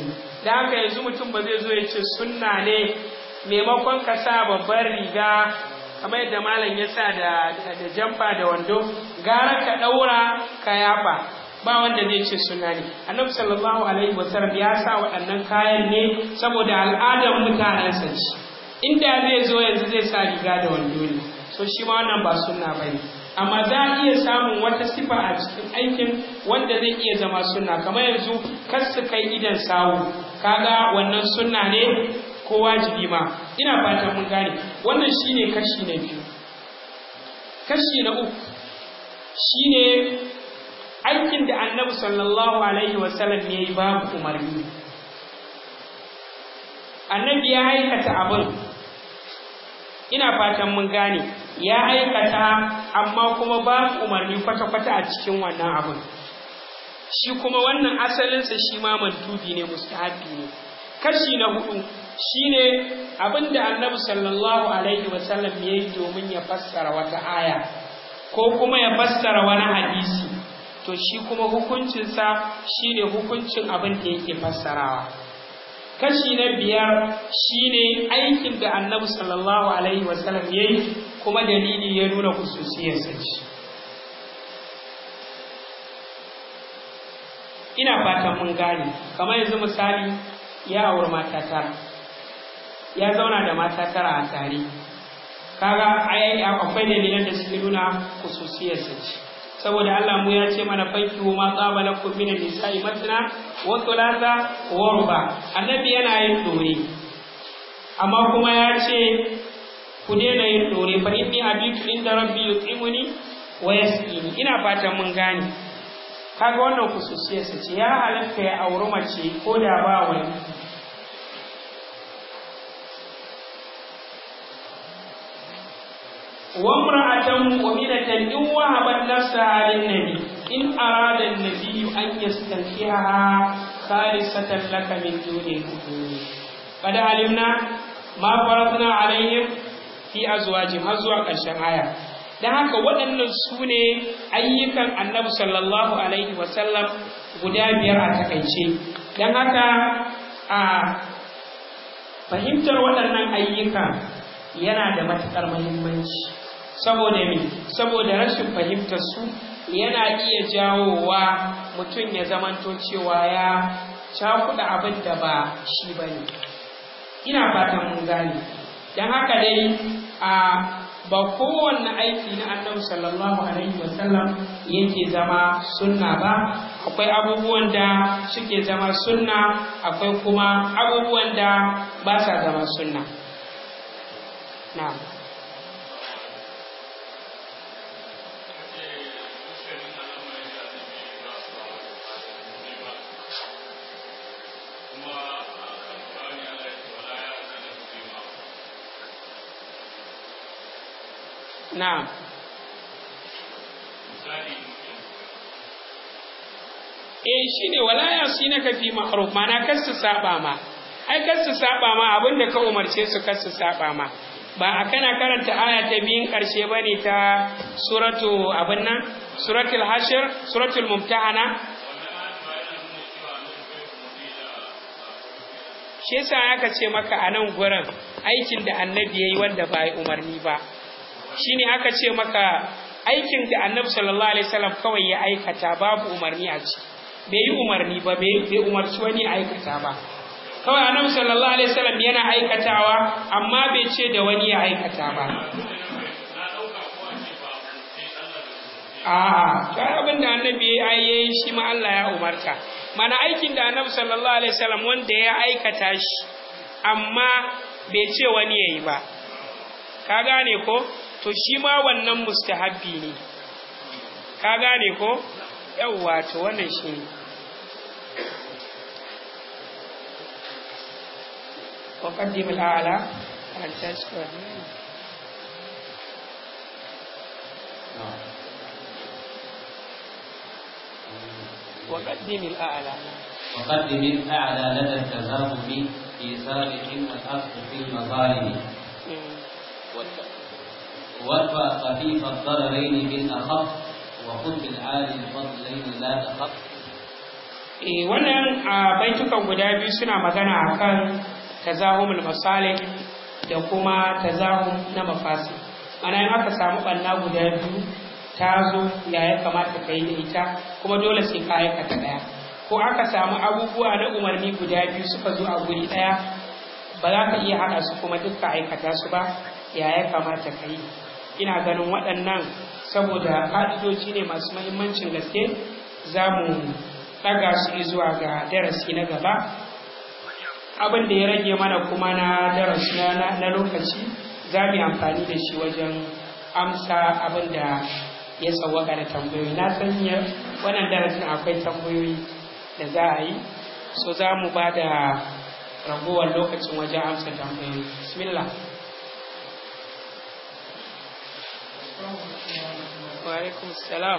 da haka yanzu mutum ba zai zo ya ce sunna ne maimakon ka sa babbar riga kamar yadda malam ya sa da da jamfa da wando gara ka daura ka yafa ba wanda zai ce sunna ne annabi sallallahu alaihi wasallam ya sa waɗannan kayan ne saboda al'adar mutanensa ce inda zai zo yanzu zai sa riga da wando ne so shi ma wannan ba sunna bane amma za a iya samun wata sifa a cikin aikin wanda zai iya zama sunna kamar yanzu kar su kai idan sawu kaga wannan sunna ne ko wajibi ma ina fatan mun gane wannan shine kashi na biyu kashi na uku shine aikin da annabi sallallahu alaihi wasallam ya yi babu umarni annabi ya aikata abin ina fatan mun gane ya aikata amma kuma babu umarni kwata-kwata a cikin wannan abin shi kuma wannan asalinsa shi ma mantubi ne mustahabi ne kashi na hudu shine abin da annabi sallallahu alaihi wasallam ya yi domin ya fassara wata aya ko kuma ya fassara wani hadisi to shi kuma hukuncinsa shine hukuncin abin da yake fassarawa kashi na biyar shine aikin da annabi sallallahu alaihi wasallam ya yi kuma dalili ya nuna kususiyarsa ce ina fatan mun gane kamar yanzu misali ya auri mata tara ya zauna da mata tara a tare kaga akwai dalilan da suke nuna kususiyarsa ce saboda Allah mu ya ce mana fanki ma tsaba lakum min nisa'i matna wa thulatha wa ruba annabi yana yin dore amma kuma ya ce ku daina yin dore fa inni abitu inda rabbi yuqimuni wa yasqini ina fatan mun gane kaga wannan kususiyarsa ce ya halatta ya auri mace ko da ba wani وامرأة مؤمنة إن وهبت نفسها للنبي إن أراد النبي أن يستنكحها خالصة لك من دون المؤمنين قد علمنا ما فرضنا عليهم في أزواجهم أزواج الشمعية da haka waɗannan su ne ayyukan annabi sallallahu alaihi wasallam guda biyar a takaice don haka a fahimtar waɗannan ayyuka yana da matuƙar muhimmanci saboda me saboda rashin fahimtar su yana iya jawowa mutum ya zamanto cewa ya cakuɗa abin da ba shi ba ne ina fatan mun gane don haka dai a ba kowanne aiki na annabi sallallahu alaihi wasallam yake zama sunna ba akwai abubuwan da suke zama sunna akwai kuma abubuwan da ba sa zama sunna na'am Na'am. Eh shi ne walaya su na kafi ma'ruf mana kar su saba ma. Ai kar su saba ma abin da ka umarce su kar su saba ma. Ba a kana karanta aya ta biyun ƙarshe ba ne ta suratu abin nan? Suratul Hashir, suratul Mumtahana. Shi yasa aka ce maka a nan gurin aikin da annabi ya yi wanda ba umarni ba. shine aka ce maka aikin da annabi sallallahu alaihi wasallam kawai ya aikata babu umarni a ciki bai yi umarni ba bai umarci wani aikata ba kawai annabi sallallahu alaihi wasallam yana aikatawa amma bai ce da wani ya aikata ba a'a kai abin da annabi ya yi shi ma Allah ya umarta mana aikin da annabi sallallahu alaihi wasallam wanda ya aikata shi amma bai ce wani ya yi ba ka gane ko to shi ma wannan mustahabbi ne ka gane ko yawwa to wannan shi ne وقدم الأعلى عن تشكر وقدم الأعلى وقدم الأعلى لدى التذاهب في سابق والأصل في المظالم وارفع خفيف الضررين بالأخف وخذ بالعالي الفضلين لا تخف eh wannan a baitukan guda biyu suna magana akan tazahumul masalih da kuma tazahum na mafasi ana in aka samu ɓanna guda biyu ta zo ya ya kamata ka yi da ita kuma dole sai ka aikata ɗaya ko aka samu abubuwa na umarni guda biyu suka zo a guri ɗaya ba za ka iya haɗa su kuma dukka aikata su ba ya ya kamata ka yi ina ganin waɗannan saboda ƙa'idoji ne masu mahimmancin gaske za mu ɗaga su zuwa ga darasi na gaba abin da ya rage mana kuma na darasi na lokaci za mu yi amfani da shi wajen amsa abin da ya sauwaka da tambayoyi na san wannan darasin akwai tambayoyi da za a yi so za mu ba da ragowar lokacin wajen amsa tambayoyi bismillah wa alaikum salam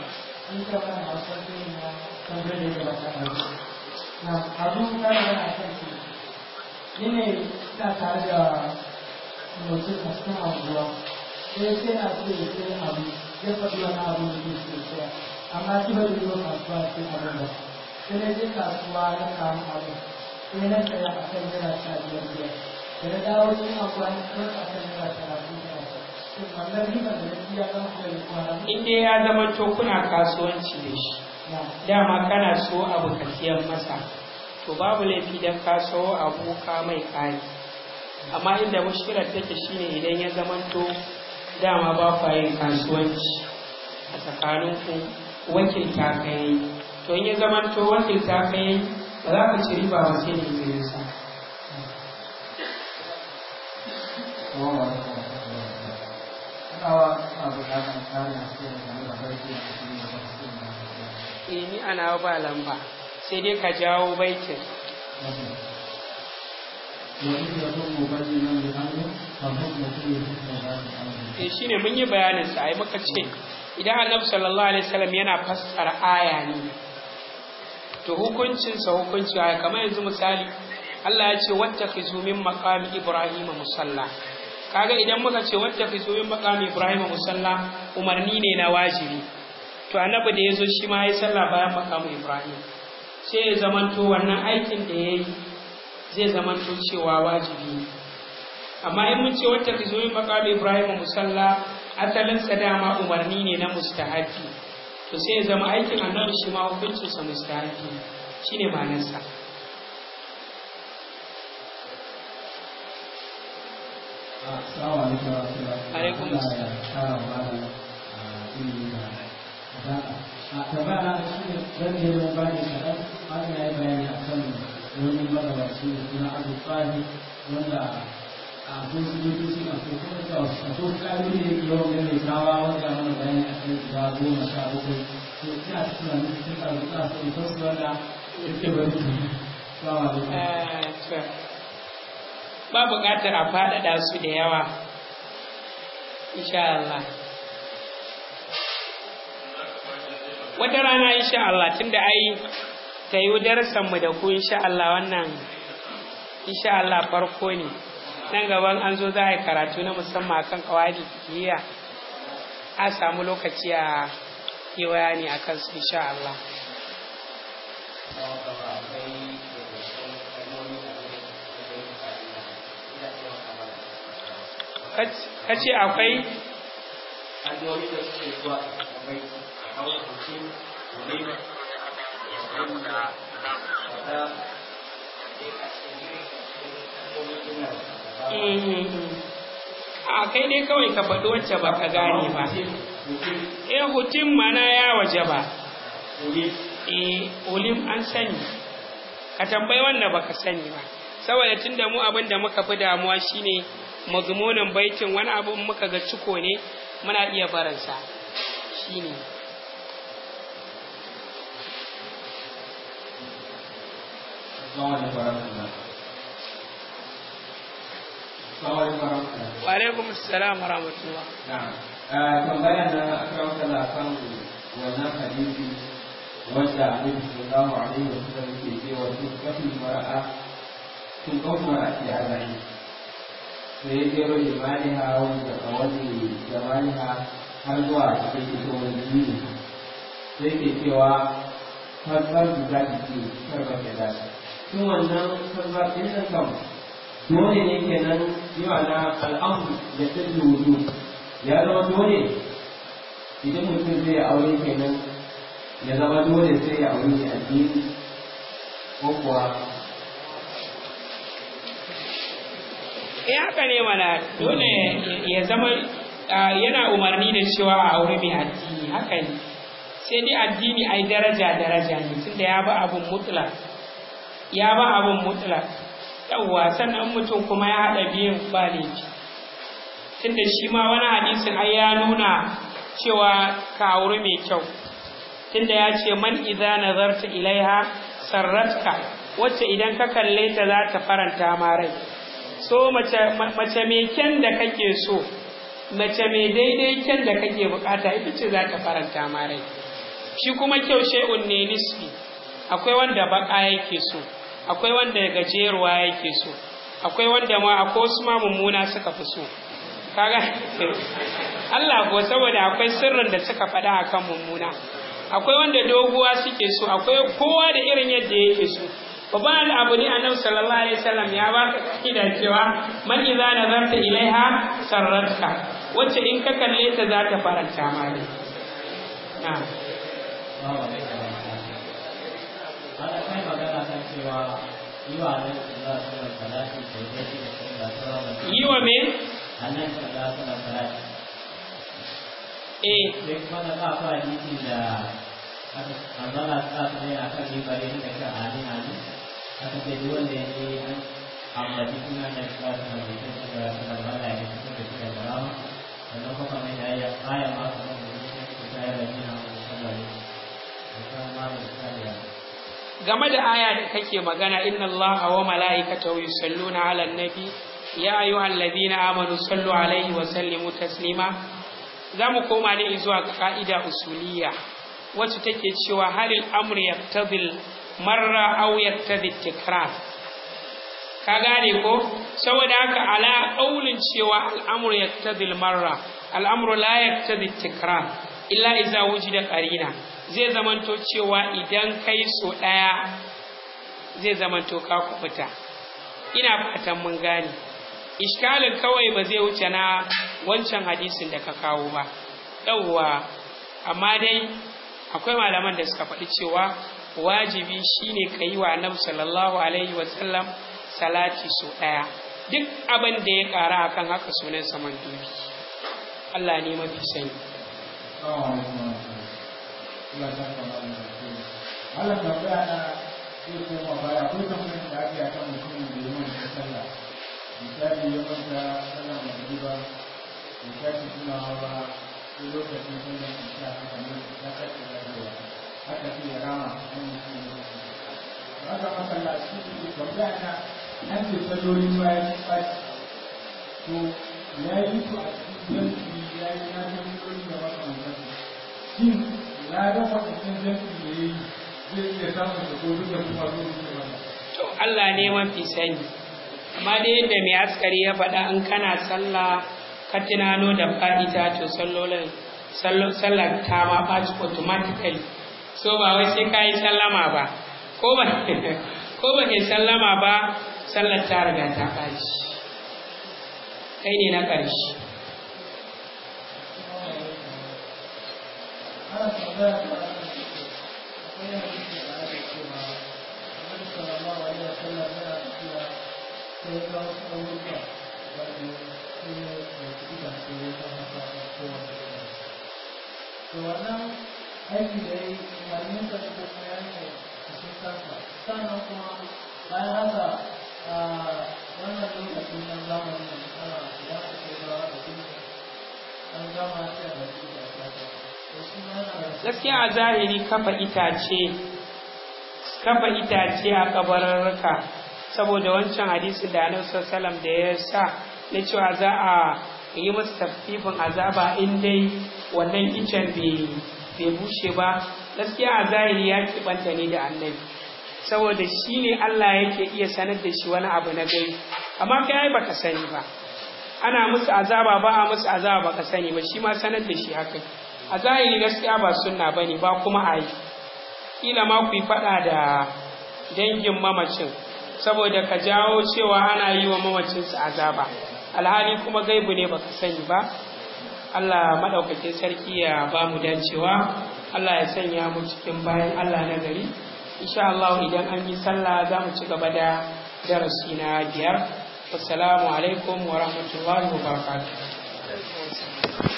ni ne ina tare da mutum a cikin anguwa sai sai na so ya sai abu ya faɗi wani abu da ke so saya amma shi ba zai zo kasuwa sai abin ba sai na je kasuwa na samu abu sai na saya a kan naira sha biyar biyar da na dawo cikin anguwa na sayar a kan naira talatin talatin shin wannan riba da na biya zama halin kwana in dai ya zama to kuna kasuwanci da shi dama kana so abu ka siyan masa to babu laifi don ka so abu ka mai kayi amma inda mushkilar take shine idan ya zamanto dama ba kwa yin kasuwanci a tsakaninku wakilta ka yi to in ya zamanto wakilta ka yi ba za ka ci riba ba sai da izinin sa eh ni ana ba lamba sai dai ka jawo baitin eh shine mun yi bayanin sa ai muka ce idan Annabi sallallahu alaihi wasallam yana fassara aya ne to hukuncin sa hukunci aya kamar yanzu misali Allah ya ce wattakhizu min maqami ibrahima musalla kaga idan muka ce wattakhizu min maqami ibrahima musalla umarni ne na wajibi to annabi da yazo shi ma yayi sallah bayan maqamu ibrahim sai ya zamanto wannan aikin da yayi zai zamanto cewa wajibi ne amma in mun ce wata fi zoyin makamu ibrahim musalla asalin sa dama umarni ne na mustahabi to sai ya zama aikin annabi shi ma hukuncin sa mustahabi shine ma'anar sa alaikum a tambaya na shi ne zan je mun bani kaɗan haka ya yi bayani a kan wani magabaci da suna abu tsari wanda a kun su yi su a ko kuma da a ko ƙarfi da yake yawan mai kawa wanda mana bayani a kan guda goma sha bakwai to ina ta tunanin cikin ƙarfi na so ita su wanda yake bari su salamu alaikum ba buƙatar a faɗaɗa su da yawa insha Allah wata rana insha Allah tunda ai ta yi darasan mu da ku insha Allah wannan insha Allah farko ne nan gaban an zo za a yi karatu na musamman akan kawadi kiyya a samu lokaci a yi bayani akan su insha Allah kace akwai hanyoyi da suke zuwa mai kawai mutum wani wanda da a kai dai kawai ka faɗi wacce ba ka gane ba eh hutun mana ya waje ba eh olim an sani ka tambayi wanda baka sani ba saboda tunda mu abin da muka fi damuwa shine mazmunin baitin wani abu muka ga ciko ne muna iya baransa shine wa alaikum assalam wa rahmatullah tambaya na akan kala kan wannan hadisi wanda annabi sallallahu alaihi wa sallam ke cewa tun kafin mara'a tun kafin mara'a ke arba'in sai ya jero imaniha wanda kawai jamaniha har zuwa cikin fitowar jini sai ke cewa farfar guda jiki farfar da dace tun wannan farfar ɗin nan kan dole ne kenan yawa na al'amu da ɗin wudu ya zama dole idan mutum zai aure kenan ya zama dole sai ya aure mai addini ko kuwa eh haka ne mana dole ya zama yana umarni da cewa a aure mai addini haka ne sai dai addini ai daraja daraja ne tunda ya ba abun mutlak ya ba abun mutlak yawwa sannan mutum kuma ya haɗa biyun ba laifi tunda shi ma wani hadisin ai ya nuna cewa ka aure mai kyau tunda ya ce man idza nazarta ilaiha sarratka wacce idan ka kalle ta za ta faranta ma rai so mace mace mai kyan da kake so mace mai daidai kyan da kake bukata ita ce za ta faranta ma rai shi kuma kyau shay'un ne nisbi akwai wanda baka yake so akwai wanda gajeruwa yake so akwai wanda ma akwai wasu ma mummuna suka fi so kaga Allah ko saboda akwai sirrin da suka faɗa akan mummuna akwai wanda doguwa suke so akwai kowa da irin yadda yake so babban abu ne annabi sallallahu alaihi wasallam ya baka kida cewa man idza nazarta ilaiha sarratka wacce in ka kalle ta za ta faranta ma ne na'am ana kai magana kan cewa yi wa nan da za su salati da yake da sunna ta yi wa me annan da za su salati eh sai kuma na ba fa hadisi da manzala ta ta ne akan mibari da kan ali ali aka ce duk wanda yake an ambaci suna da shi ba su da mutum da su da mala ya fito da shi da barama sannan kuma mai da ya aya ma su da mutum da ya rabi na musallallahu alaihi wasallam game da aya da kake magana inna allaha wa mala'ikatahu yusalluna 'alan nabi ya ayyuhalladhina amanu sallu 'alaihi wa sallimu taslima zamu koma ne zuwa ga ka'ida usuliyya wacce take cewa halil amru yaqtadil marra aw yaqtadi tikrar ka gane ko saboda haka ala qaulin cewa al'amru yaqtadil marra al'amru la yaqtadi tikrar illa iza wujida qarina zai zamanto cewa idan kai so ɗaya zai zamanto ka kubuta ina fatan mun gane iskalin kawai ba zai wuce na wancan hadisin da ka kawo ba yauwa amma dai akwai malaman da suka faɗi cewa wajibi shine ka yi wa annabi sallallahu alaihi wasallam salati so ɗaya duk abin da ya ƙara akan haka sunan saman dubi Allah ne mafi sani Allah tambaya na zai koma baya ko tambayar da ake a kan mutumin da ya manta sallah misali ya manta sallah magriba ya tashi tunawa ba sai lokacin sallah isha haka nan ya tashi lafiya haka sai ya rama an mutum ya manta haka masallaci tambaya na an ce sallolin bayan fashi to ya yi su a cikin yanki ya yi na sallolin da makamantarsu shin ya ga wadannan yanki da ya yi zai iya samun da ko duka kuma zo su wannan to Allah ne mafi sani amma da yadda mai askari ya faɗa in kana sallah ka tunano da fa'ita to sallolin sallar ta ma ɓaci automatically so ba wai sai ka yi sallama ba ko ba ko ba kai sallama ba sallar ta riga ta ɓaci kai ne na ƙarshe ana tambaya ta akwai hadisi da ake cewa Annabi sallallahu alaihi wasallam yana tafiya sai ga wasu abubuwa wanda su ne da su da su ne ta haka a kowane gida. To wannan aiki da ya yi umarnin sa da kuma ya yi cikin kansa. Sannan kuma bayan haka a wannan lokacin nan zamanin da ana idan aka kai gawa da kuma an gama sai da su da kasa. gaskiya a zahiri kafa itace kafa itace a kabararraka saboda wancan hadisin da annabi sallallahu da ya sa na cewa za a yi masa tafifin azaba in dai wannan icen bai bushe ba gaskiya a zahiri ya kibanta ne da annabi saboda shi ne Allah yake iya sanar da shi wani abu na gai amma kai ai baka sani ba ana musu azaba ba a musu azaba baka sani ba shi ma sanar da shi haka a zahiri gaskiya ba sunna bane ba kuma a yi kila ma ku yi faɗa da dangin mamacin saboda ka jawo cewa ana yi wa mamacinsu azaba alhali kuma gaibu ne baka sani ba Allah maɗaukakin sarki ya ba mu dacewa Allah ya sanya mu cikin bayan Allah na gari insha Allah idan an yi sallah za mu ci gaba da darasi na biyar assalamu alaikum wa rahmatullahi wa barakatuh